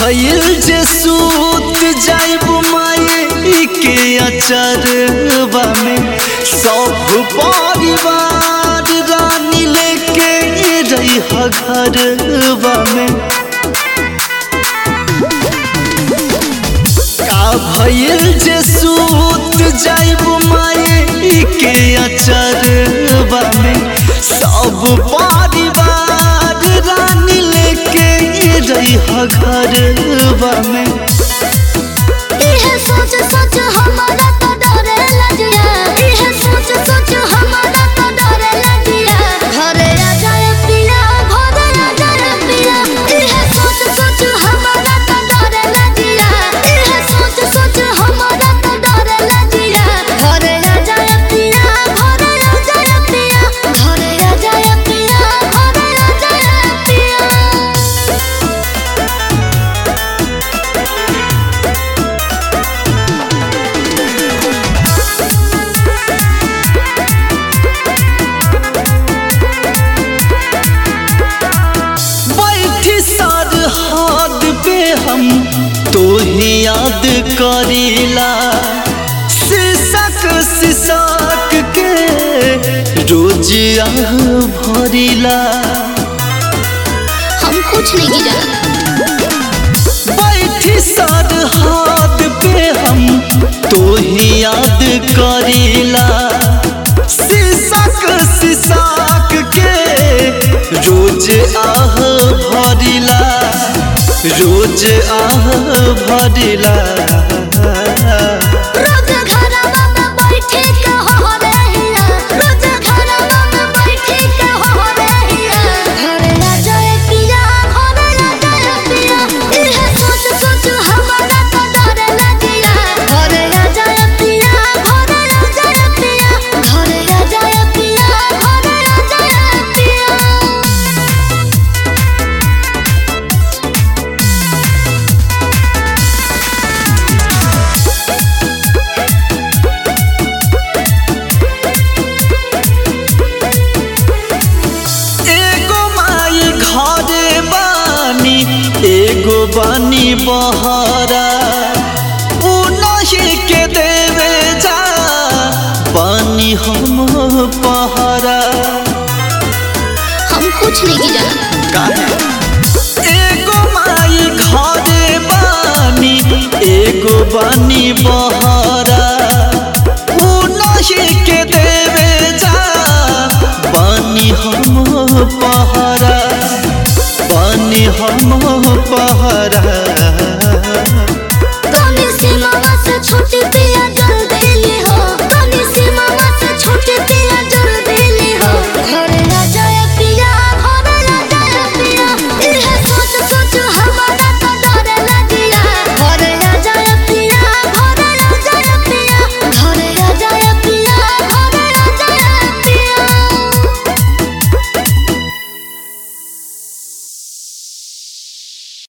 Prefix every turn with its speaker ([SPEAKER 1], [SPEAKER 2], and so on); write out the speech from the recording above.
[SPEAKER 1] भइल जे सूत जाइब माई के अचरवा में सब परिवार रानी लेके रही घरवा में का भइल जे सूत जाइब माई के अचरवा में सब परिवार रानी लेके रही घरवा में
[SPEAKER 2] इहे सोच सोच हमारा तो डरे लगिया इहे सोच सोच हमारा तो डरे लगिया घरे आ जाए पिया घरे आ जाए पिया इहे सोच सोच हमारा तो डरे लगिया इहे सोच सोच हमारा तो डरे लगिया घरे आ जाए पिया घरे आ जाए पिया घरे आ जाए पिया घरे आ जाए पिया
[SPEAKER 1] बैठी सर हाथ पे हम तो ही याद करीला शीशक शीशक के रोज आह भरीला
[SPEAKER 2] हम कुछ नहीं जाना
[SPEAKER 1] बैठी सर हाथ पे हम तो ही याद करीला शीशक शीशक के रोज आह भरिला रोज आह भरिला
[SPEAKER 2] रोज घरवा में बैठे के हो रहिया रोज घरवा में बैठे के हो रहिया घरे आ जाए पिया घरे आ जाए पिया इहे सोच सोच हमारा तो डर लगिया घरे आ जाए पिया घरे आ जाए पिया घरे आ जाए पिया घरे आ जाए पिया
[SPEAKER 1] एगो माई घरे बानी एगो बानी बहरा उ नहीं के देवे जा बानी हम पहरा
[SPEAKER 2] हम कुछ नहीं जाना
[SPEAKER 1] एगो माई घरे बानी एगो बानी बहरा